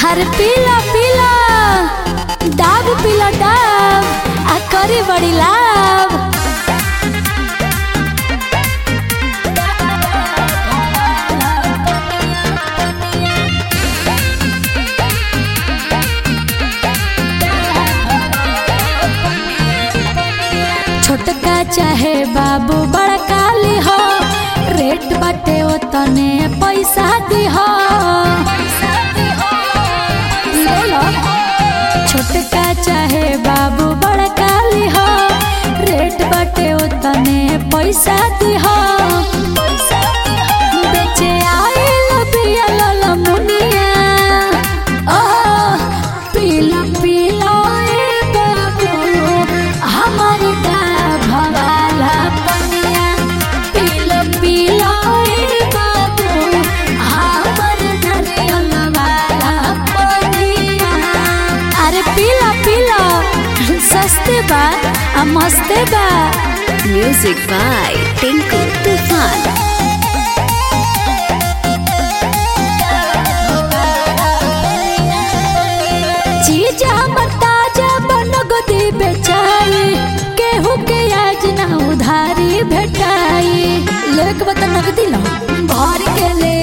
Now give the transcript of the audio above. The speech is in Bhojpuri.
अरे पीला पीला डाब पीला डाब आ करी बड़ी लाभ छोटका चाहे बाबू बड़का ली हो रेट बाटे ओतने पैसा दी हो ले लो छोटका चाहे बाबू बड़का ली हो रेट बाटे ओतने पैसा दी हो बेचे आइल बिया लल मुनिया ओ पीला पीला ए बाबू हमर का भवाला पनिया पीला पीला ए बाबू हमर नरियल वाला पनिया अरे पीला पीला सस्ते बा आ मस्ते बा Music by Tinku Tufan. चीज हमर ताजा बनगदी बेचाई केहू के आज ना उधारी भेटाई लेक बता नगदी लो भर के ले